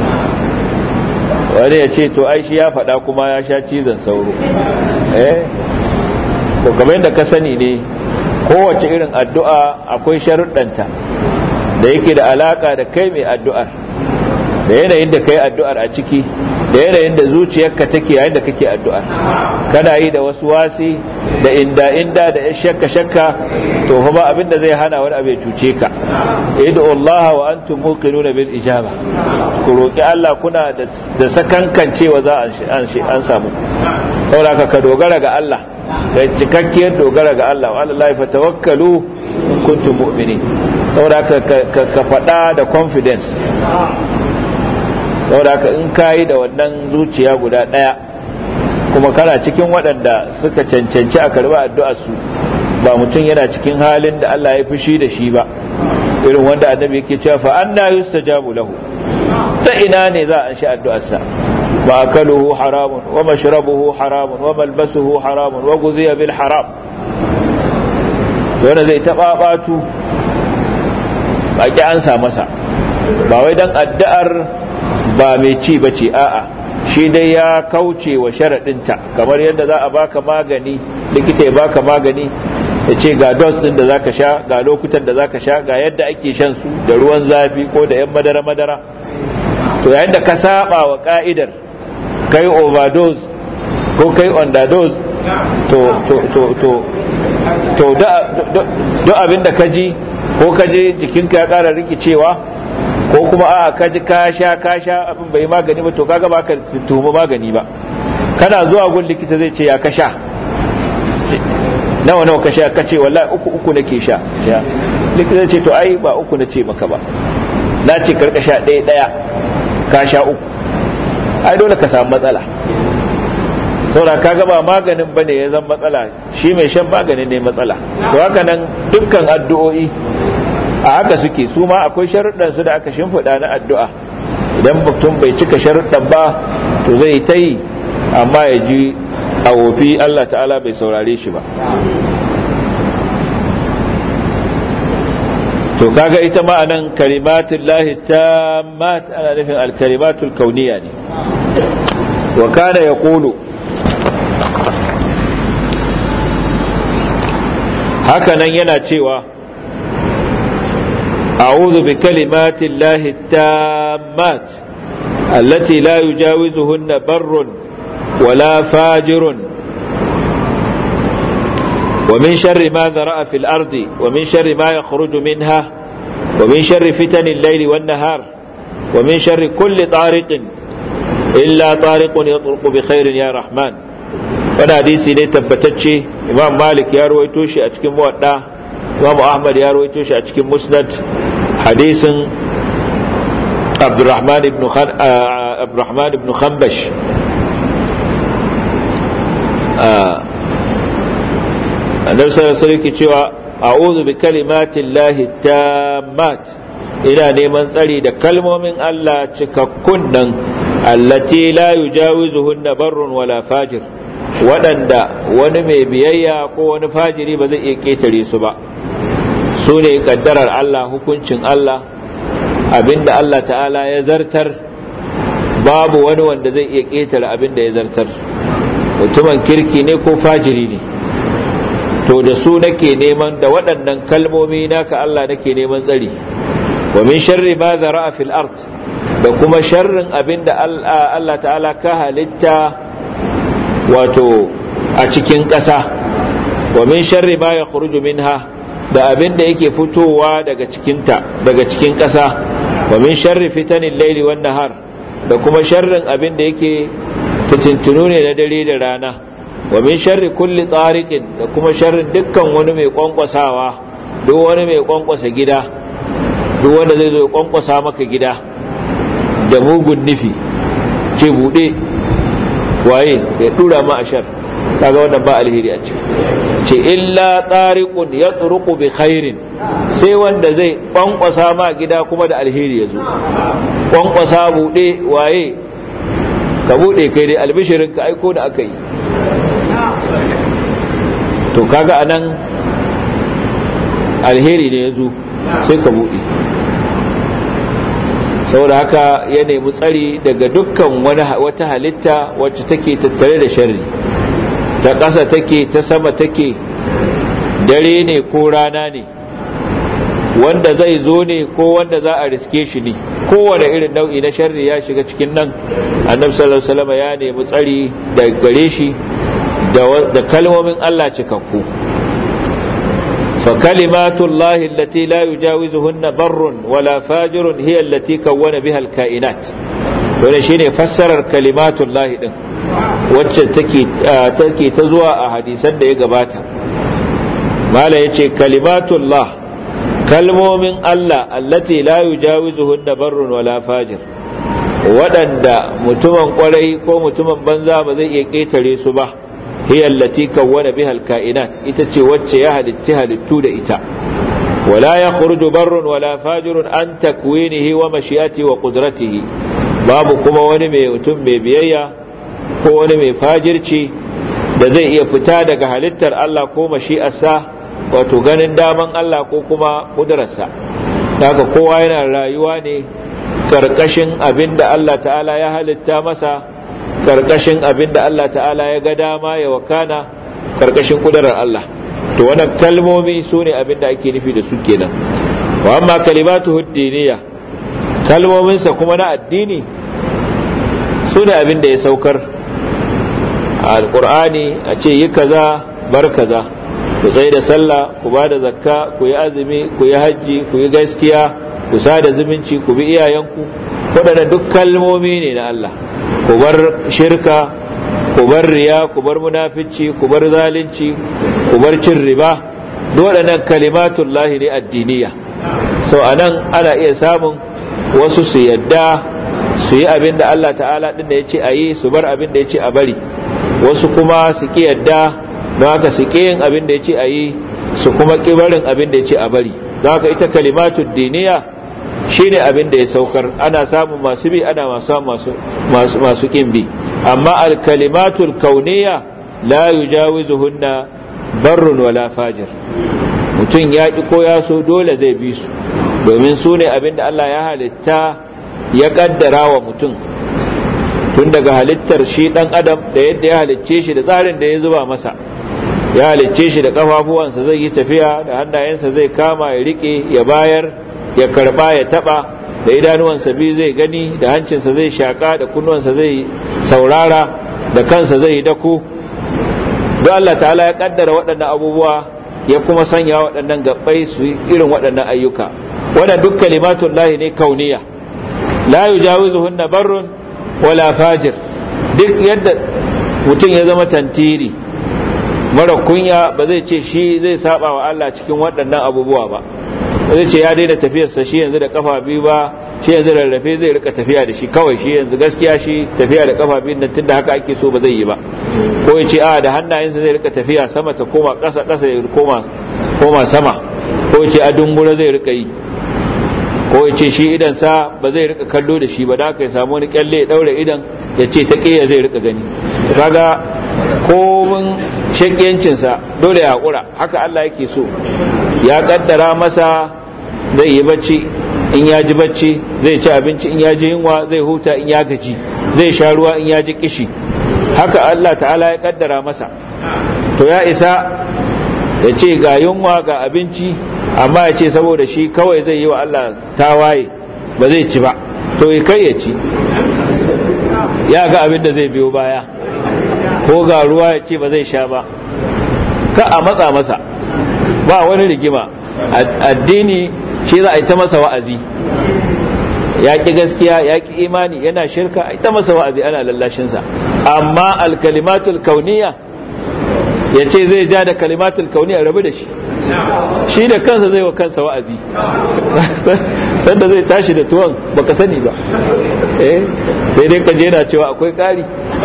wani ya ce to ai shi ya faɗa kuma ya sha cizon sauro eh to kamar yadda ka sani ne kowace irin addu'a akwai sharuɗanta da yake da alaka da kai mai addu'ar da yanayin da kai addu'ar a ciki da yanayin da zuciyarka take yayin da kake addu'ar kana yi da wasu wasi da inda inda da ya shakka shakka to fa ba abin da zai hana wani abu ya cuce ka idu Allah wa antum muqinuna bil ijaba ku roki Allah kuna da sakankan cewa za an an samu saboda ka dogara ga Allah da cikakkiyar dogara ga Allah wa Allah fa tawakkalu kuntum mu'minin saboda ka faɗa da confidence saboda ka in kayi da wannan zuciya guda ɗaya kuma kana cikin waɗanda suka cancanci a karɓi addu'ar su ba mutum yana cikin halin da Allah ya fushi da shi ba irin wanda annabi yake cewa fa anna yustajabu lahu ta ina ne za a shi addu'arsa ma akaluhu haramun wa mashrabuhu haramun wa malbasuhu haramun wa guziya bil haram wanda zai taɓa batu ba ki ansa masa ba wai dan addu'ar ba mai ci ba ce a'a shi dai ya kauce wa sharaɗinta kamar yadda za a baka magani likita ya baka magani ya ce ga dos ɗin da zaka sha ga lokutan da zaka sha ga yadda ake shan su da ruwan zafi ko da 'yan madara-madara to yayin da ka saba wa ka'idar kai overdose ko kai underdose to to to to to duk abin da ka ji ko ka je jikinka ya ƙara rikicewa ko kuma a ka ji ka sha ka sha abin bai magani ba to kaga ba ka tuhumi magani ba kana zuwa gun likita zai ce ya ka sha nawa nawa ka sha ka ce wallahi uku uku nake sha likita zai ce to ai ba uku na ce maka ba na ce karka sha ɗaya ɗaya ka sha uku ai dole ka samu matsala saboda kaga ba maganin bane ya zama matsala shi mai shan maganin ne matsala to haka nan dukkan addu'o'i a haka suke su ma akwai sharuɗan su da aka shimfiɗa na addu'a idan mutum bai cika sharuɗan ba to zai ta yi amma ya ji a wofi Allah ta'ala bai saurare shi ba to kaga ita ma anan kalimatul lahi tammat ana nufin alkalimatul kauniya ne wa kana yaqulu haka nan yana cewa أعوذ بكلمات الله التامات التي لا يجاوزهن بر ولا فاجر ومن شر ما ذرأ في الأرض ومن شر ما يخرج منها ومن شر فتن الليل والنهار ومن شر كل طارق إلا طارق يطرق بخير يا رحمن وانا حديثي ne tabbatacce imam malik ya ruwaito shi a cikin muwadda imam ahmad ya ruwaito shi a cikin musnad hadisin abdurrahman ibn abdurrahman ibn khambash annabi sallallahu alaihi wasallam cewa a'udhu bi kalimatin lahi tammat ina neman tsari da kalmomin Allah cikakkun nan allati la yujawizuhunna barrun wala fajir waɗanda wani mai biyayya ko wani fajiri ba zai iya ƙetare su ba su ne kaddarar Allah hukuncin Allah abinda Allah ta'ala ya zartar babu wani wanda zai iya ƙetare abinda ya zartar mutumin kirki ne ko fajiri ne to da su nake neman da waɗannan kalmomi naka Allah nake neman tsari wa min sharri ma zara'a fil ard da kuma sharrin abinda Allah ta'ala ka halitta wato a cikin ƙasa wa min sharri ma yakhruju minha da abin da yake fitowa daga cikinta daga cikin ƙasa wa min sharri fitanin laili wan nahar da kuma sharrin abin da yake fitintunu ne na dare da rana wa min sharri kulli tariqin da kuma sharrin dukkan wani mai kwankwasawa duk wani mai kwankwasa gida duk wanda zai zo kwankwasa maka gida da mugun nufi ce bude waye ya dura ma ashar kaga wannan ba alheri a ciki ce illa tariqun yatruqu bi khairin sai wanda zai kwankwasa ma gida kuma da alheri yazo kwankwasa bude waye ka bude kai dai albishirin ka aiko da aka yi to kaga anan alheri ne yazo sai ka bude saboda haka ya nemi tsari daga dukkan wata halitta wacce take tattare da sharri ta ƙasa take ta sama take dare ne ko rana ne wanda zai zo ne ko wanda za a riske shi ne kowane irin nau'i na sharri ya shiga cikin nan annabi sallallahu alaihi wasallam ya nemi tsari da gare shi da kalmomin Allah cikakku fa kalimatullahi allati la yujawizuhunna barrun wala fajirun hiya allati kawwana biha alkainat dole shine fassarar kalimatullahi din wacce take take ta zuwa a hadisan da ya gabata mala yace kalimatullah kalmomin Allah allati la yujawizuhunna barrun wala fajir waɗanda mutumin kwarai ko mutumin banza ba zai iya ƙetare su ba hiya allati kawwana biha alkainat ita ce wacce ya halitti halittu da ita wala yakhruju barrun wala fajirun an takwinihi wa mashi'ati wa qudratihi babu kuma wani mai mutum mai biyayya ko wani mai fajirci da zai iya fita daga halittar Allah ko mashi'arsa wato ganin daman Allah ko kuma kudurarsa daga kowa yana rayuwa ne karkashin abin da Allah ta'ala ya halitta masa karkashin abin da Allah ta'ala ya ga dama ya wakana karkashin kudurar Allah to wannan kalmomi su ne abin da ake nufi da su kenan wa amma kalimatu huddiniya kalmominsa kuma na addini su ne abin da ya saukar a alkur'ani a ce yi kaza bar kaza ku tsaye da sallah ku ba da zakka ku yi azumi ku yi hajji ku yi gaskiya ku sada zumunci ku bi iyayenku waɗanda duk kalmomi ne na Allah ku bar shirka ku bar riya ku bar munafici ku bar zalunci ku bar cin riba duk waɗannan kalimatullahi ne addiniya sau anan ana iya samun wasu su yadda su yi abin da Allah ta'ala ɗin da ya ce a yi su bar abin da ya ce a bari wasu kuma su ƙi yadda don haka su ƙi yin abin da ya ce a yi su kuma ƙi barin abin da ya ce a bari don haka ita kalimatu diniya shine abin da ya saukar ana samun masu bi ana masu masu masu ƙin bi amma alkalimatul kauniya la yujawizuhunna barrun wala fajir mutum ya ƙi ko ya so dole zai bi su domin su ne abin da Allah ya halitta ya ƙaddara wa mutum tun daga halittar shi ɗan adam da yadda ya halicce shi da tsarin da ya zuba masa ya halicce shi da ƙafafuwansa zai yi tafiya da hannayensa zai kama ya riƙe ya bayar ya karba ya taɓa da idanuwansa biyu zai gani da hancinsa zai shaƙa da kunnuwansa zai saurara da kansa zai yi dako don Allah ta'ala ya ƙaddara waɗannan abubuwa ya kuma sanya waɗannan gabbai su yi irin waɗannan ayyuka wannan duk kalimatun lahi ne kauniya la yujawizuhunna barrun wala fajir duk yadda mutum ya zama tantiri mara kunya ba zai ce shi zai saba wa Allah cikin waɗannan abubuwa ba zai ce ya daina tafiyarsa shi yanzu da kafa biyu ba shi yanzu rarrafe zai rika tafiya da shi kawai shi yanzu gaskiya shi tafiya da kafa biyu nan tunda haka ake so ba zai yi ba ko ya ce a da hannayensa zai rika tafiya sama ta koma ƙasa ƙasa ya koma koma sama ko ya ce a dungura zai rika yi ko ya ce shi idan sa ba zai rika kallo da shi ba da aka ya samu wani kyalle ya daure idan ya ce ta ƙiya zai rika gani kaga komin shakiyancinsa dole ya haƙura haka Allah yake so ya kaddara masa zai yi bacci in ya ji bacci zai ci abinci in ya ji yunwa zai huta in ya gaji zai sha ruwa in ya ji kishi haka Allah ta'ala ya kaddara masa to ya isa ya ce ga yunwa ga abinci amma ya ce saboda shi kawai zai yi wa Allah tawaye ba zai ci ba to kai ya ci ya ga abin da zai biyo baya ko ga ruwa ya ce ba zai sha ba ka a matsa masa ba wani rigima addini shi za a yi ta masa wa'azi ya ƙi gaskiya ya ƙi imani yana shirka a yi ta masa wa'azi ana lallashinsa amma alkalimatul kauniya ya ce zai ja da kalimatul kauniya rabu da shi shi da kansa zai wa kansa wa'azi sanda zai tashi da tuwon baka sani ba eh sai dai ka jera cewa akwai ƙari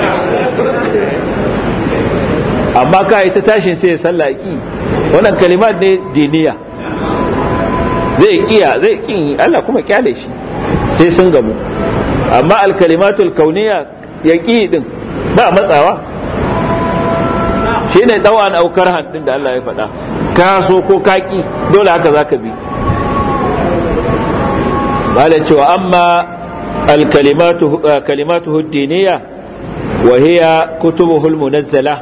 amma ka yi ta tashin sai ya sallaki wannan kalimat ne diniya zai kiya zai kin Allah kuma kyale shi sai sun gamu amma alkalimatul kauniya ya ki din ba matsawa shine dawan aukar handin da Allah ya faɗa ka so ko kaki dole haka zaka bi bala cewa amma الكلمات كلماته الدينية وهي كتبه المنزلة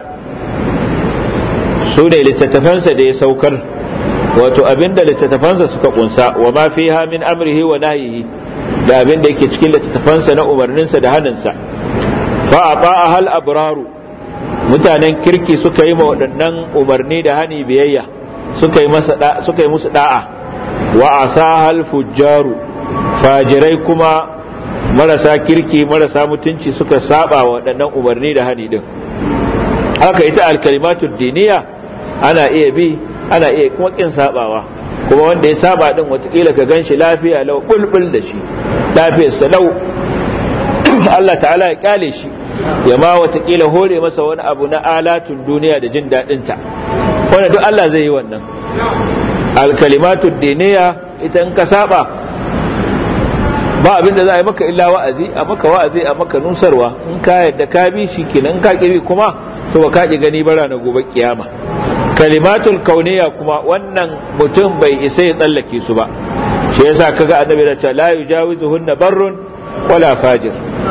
سنة لتتفنس دي سوكر wato abinda littattafansa suka kunsa wa ma fiha min amrihi wa nahyihi da abinda yake cikin littattafansa na umarninsa da haninsa fa ata'a hal abraru mutanen kirki suka yi ma waɗannan umarni da hani biyayya suka yi masa suka yi musu da'a wa asahal fujjaru fajirai kuma marasa kirki marasa mutunci suka saba wa waɗannan umarni da hani din haka ita alkalimatu diniya ana iya bi ana iya kuma kin sabawa kuma wanda ya saba din watakila ka gan shi lafiya lau bulbul da shi lafiyarsa lau Allah ta'ala ya kyale shi ya ma watakila hore masa wani abu na alatun duniya da jin daɗinta wanda duk Allah zai yi wannan alkalimatu diniya ita in ka saba ba abinda za a yi maka illa wa'azi a maka wa'azi a maka nusarwa in ka yadda ka bi shi kenan in ka kibi kuma to ba ka ki gani bara na gobe kiyama kalimatul kauniya kuma wannan mutum bai isa ya tsallake su ba shi yasa kaga annabi da cewa la yujawizuhunna barrun wala fajir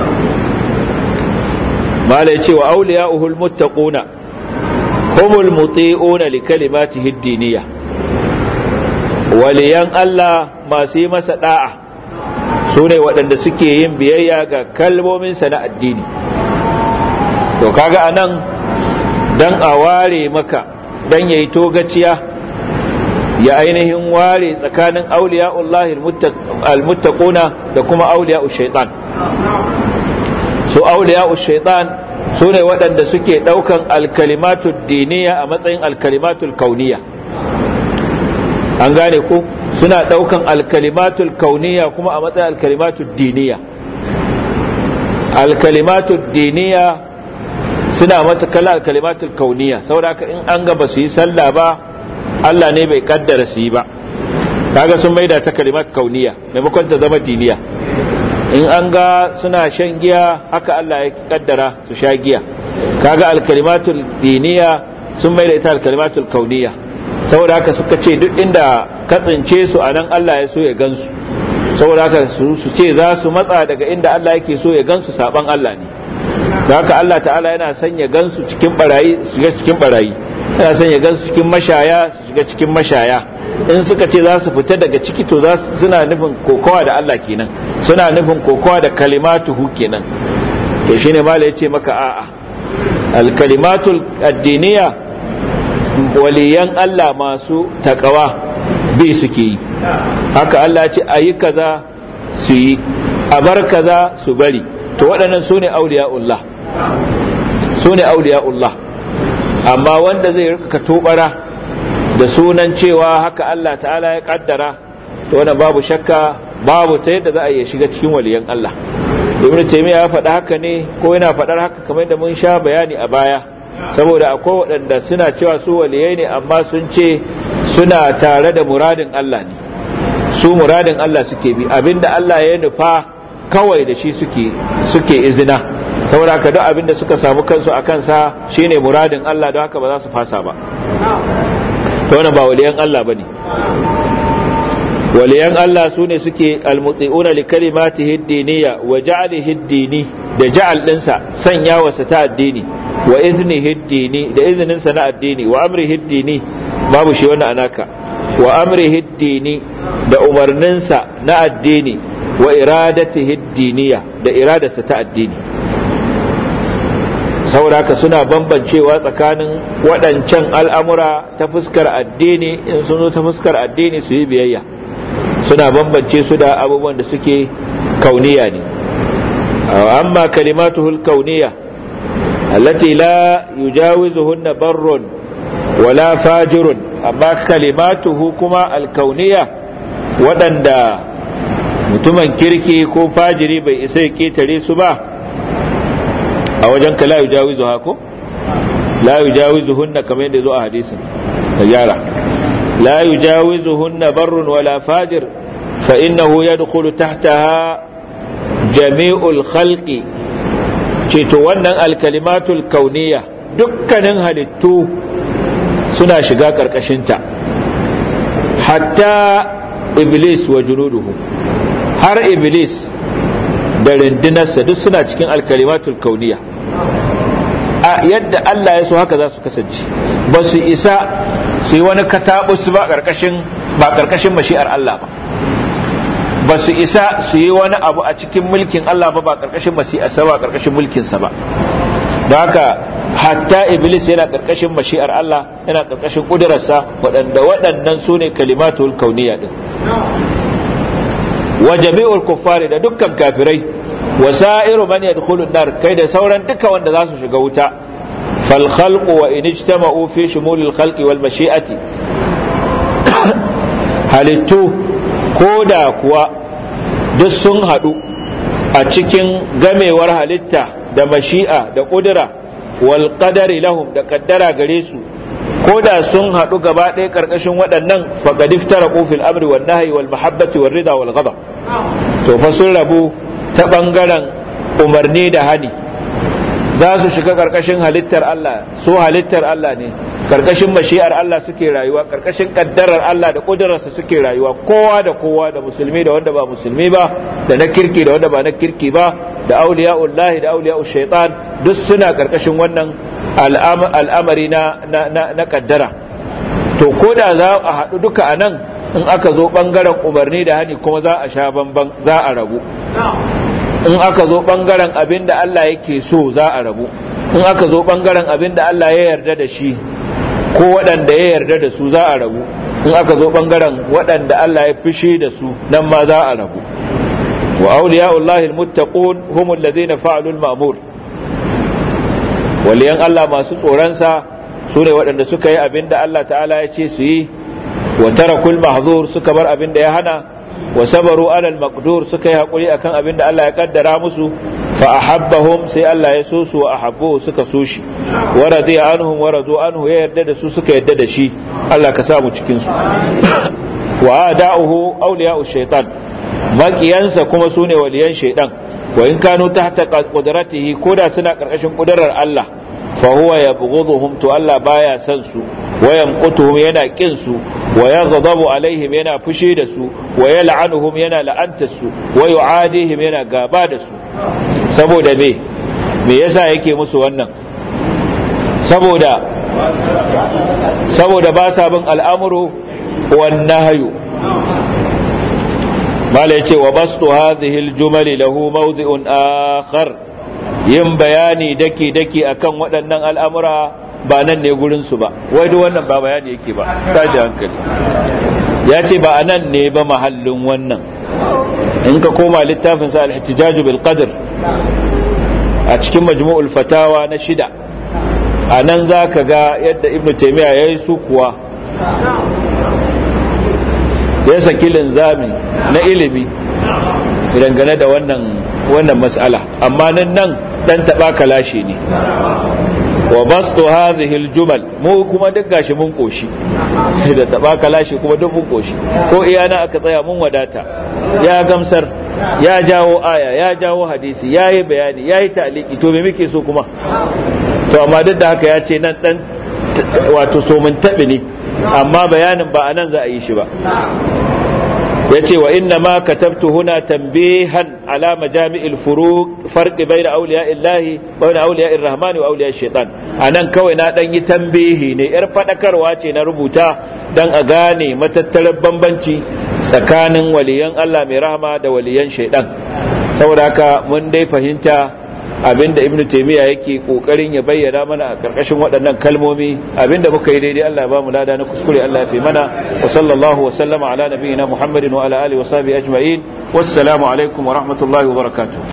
malai ce wa awliya'uhul muttaquna humul muti'una li kalimatihi ad-diniyya waliyan Allah masu yi masa da'a su ne waɗanda suke yin biyayya ga kalmominsa na addini to kaga anan dan a ware maka dan yayi togaciya ya ainihin ware tsakanin auliya'ullah almuttaquna da kuma auliya'u shaitan su auliya'u shaitan su ne waɗanda suke ɗaukan alkalimatu diniya a matsayin alkalimatul kauniya an gane ko suna ɗaukan alkalimatul kauniya kuma a matsayin alkalimatul diniya alkalimatul diniya suna mata kala kalimatul kauniya saboda in an ga ba su yi sallah ba Allah ne bai kaddara su yi ba kaga sun maida ta kalimat kauniya maimakon ta zama diniya in an ga suna shan giya haka Allah ya kaddara su sha giya kaga alkalimatul diniya sun maida ita alkalimatul kauniya saboda haka suka ce duk inda ka tsince su a nan Allah ya so ya gansu saboda haka su ce za su matsa daga inda Allah yake so ya gansu saban Allah ne da haka Allah ta'ala yana sanya gansu cikin barayi su shiga cikin barayi yana sanya gansu cikin mashaya su shiga cikin mashaya in suka ce za su fita daga ciki to suna nufin kokowa da Allah kenan suna nufin kokowa da kalimatuhu kenan to shine mala yace maka a'a al kalimatul addiniya waliyan Allah masu takawa bi suke yi haka Allah ce ayi kaza su yi a bar kaza su bari to waɗannan su ne auliya'ullah su ne auliya'ullah amma wanda zai rika tobara da sunan cewa haka Allah ta'ala ya kaddara to wannan babu shakka babu ta yadda za a iya shiga cikin waliyan Allah ibn taymiya ya faɗa haka ne ko yana faɗar haka kamar da mun sha bayani a baya saboda akwai waɗanda suna cewa su waliyai ne amma sun ce suna tare da muradin Allah ne su muradin Allah suke bi abinda Allah ya nufa kawai da shi suke suke izina saboda ka duk abinda suka samu kansu a kansa shine muradin Allah don haka ba za su fasa ba to wannan ba waliyan Allah bane waliyan Allah su ne suke almuti'una li kalimatihi ad-diniyya wa ja'alihi ad-dini da ja'al dinsa sanya wasa ta addini wa iznihi ad-dini da iznin sa na addini wa amrihi ad-dini babu shi wannan anaka wa amrihi ad-dini da umarninsa na addini wa iradatihi ad-diniyya da iradarsa ta addini sauraka suna bambancewa tsakanin waɗancan al'amura ta fuskar addini in sun zo ta fuskar addini su yi biyayya suna bambance su da abubuwan da suke kauniya ne amma kalimatuhul kauniya allati la yujawizuhunna barrun wala fajirun amma kalimatuhu kuma alkauniya waɗanda mutumin kirki ko fajiri bai isa ya ketare su ba a wajen ka la yujawizu hako la yujawizuhunna kamar yadda zo a hadisin da gyara لا يجاوزهن بر ولا فاجر فإنه يدخل تحتها جميع الخلق ceto wannan alkalimatul kauniya dukkanin halittu suna shiga ƙarƙashinta hatta iblis wa junuduhu har iblis da rindinarsa duk suna cikin alkalimatul kauniya a yadda Allah ya so haka za su kasance ba su isa su yi wani katabus ba karkashin ba karkashin mashi'ar Allah ba ba su isa su yi wani abu a cikin mulkin Allah ba ba karkashin mashi'arsa ba karkashin mulkinsa ba don haka hatta iblis yana karkashin mashi'ar Allah yana karkashin kudurarsa waɗanda waɗannan su ne kalimatul kauniya din wa jami'ul kuffari da dukkan kafirai wa sa'iru man yadkhulun nar kai da sauran duka wanda za su shiga wuta fal khalqu wa in ijtama'u fi shumulil khalqi wal mashi'ati halittu ko da kuwa duk sun haɗu a cikin gamewar halitta da mashi'a da ƙudura wal qadari lahum da kaddara gare su ko da sun haɗu gaba ɗaya ƙarƙashin waɗannan faqad iftaraqu fil amri wan nahyi wal mahabbati war rida wal ghadab to fa sun rabu ta bangaren umarni da hani za su shiga ƙarƙashin halittar Allah su halittar Allah ne ƙarƙashin mashi'ar Allah suke rayuwa ƙarƙashin kaddarar Allah da ƙudurarsa suke rayuwa kowa da kowa da musulmi da wanda ba musulmi ba da na kirki da wanda ba na kirki ba da auliya'ullahi da auliya'ul shaitan duk suna ƙarƙashin wannan al'amari na na kaddara to ko da za a haɗu duka a nan in aka zo ɓangaren umarni da hani kuma za a sha bamban za a rabu in aka zo ɓangaren abin da Allah yake so za a rabu in aka zo ɓangaren abin da Allah ya yarda da shi ko waɗanda ya yarda da su za a rabu in aka zo ɓangaren waɗanda Allah ya fishi da su nan ma za a rabu wa auliya'ullahi almuttaqun humul ladina fa'alu al-ma'mur waliyan Allah masu tsoronsa su ne waɗanda suka yi abin da Allah ta'ala ya ce su yi wa tarakul mahzur suka bar abin da ya hana wa sabaru alal maqdur suka yi hakuri akan abin da Allah ya kaddara musu fa ahabbahum sai Allah ya so su wa ahabbu suka so shi wa radiya anhum wa radu anhu ya yarda da su suka yarda da shi Allah ka sa mu cikin su wa ada'uhu awliya'u shaytan makiyansa kuma sune waliyan shaytan wa in kanu tahta qudratihi koda suna karkashin kudurar Allah fa huwa yabghuduhum to Allah baya san su wa yamqutuhum yana kin su wa yaghdabu alaihim yana fushi da su wa yal'anuhum yana la'anta su wa yu'adihim yana gaba da su saboda me me yasa yake musu wannan saboda saboda ba sa bin al'amuru wan nahyu mala yace wa bastu hadhihi al-jumal lahu mawdi'un akhar yin bayani daki daki akan waɗannan al'amura ba nan ne gurin su ba wai duk wannan ba bayani yake ba tashi hankali ya ce ba anan ne ba mahallin wannan in ka koma littafin sa al-ihtijaj bil qadr a cikin majmu'ul fatawa na shida a nan za ka ga yadda ibn taimiyya ya yi su kuwa ya saki linzami na ilimi dangane da wannan wannan mas'ala amma nan nan dan taba kalashi ne wa bastu hadhihi aljumal mu kuma duk gashi mun koshi da taba kalashi kuma duk mun koshi ko iyana aka tsaya mun wadata ya gamsar ya jawo aya ya jawo hadisi ya yi bayani ya yi ta'aliki to me muke so kuma to amma duk da haka ya ce nan dan wato so mun taɓi ne amma bayanin ba a nan za a yi shi ba ya ce wa inna ma katabtu huna tambihan ala majami'il furuq farqi bayna awliya'illahi wa bayna awliya'ir rahmani wa awliya'ish shaitan anan kawai na dan yi tambihi ne yar fadakarwa ce na rubuta dan a gane matattarar bambanci tsakanin waliyan Allah mai rahama da waliyan shaitan saboda haka mun dai fahimta abinda ibn taymiya yake kokarin ya bayyana mana a karkashin waɗannan kalmomi abinda muka yi daidai Allah ya ba mu lada na kuskure Allah ya fi mana wa sallallahu wa sallama ala nabiyyina muhammadin wa ala alihi wa sahbihi ajma'in wassalamu alaikum wa rahmatullahi wa barakatuh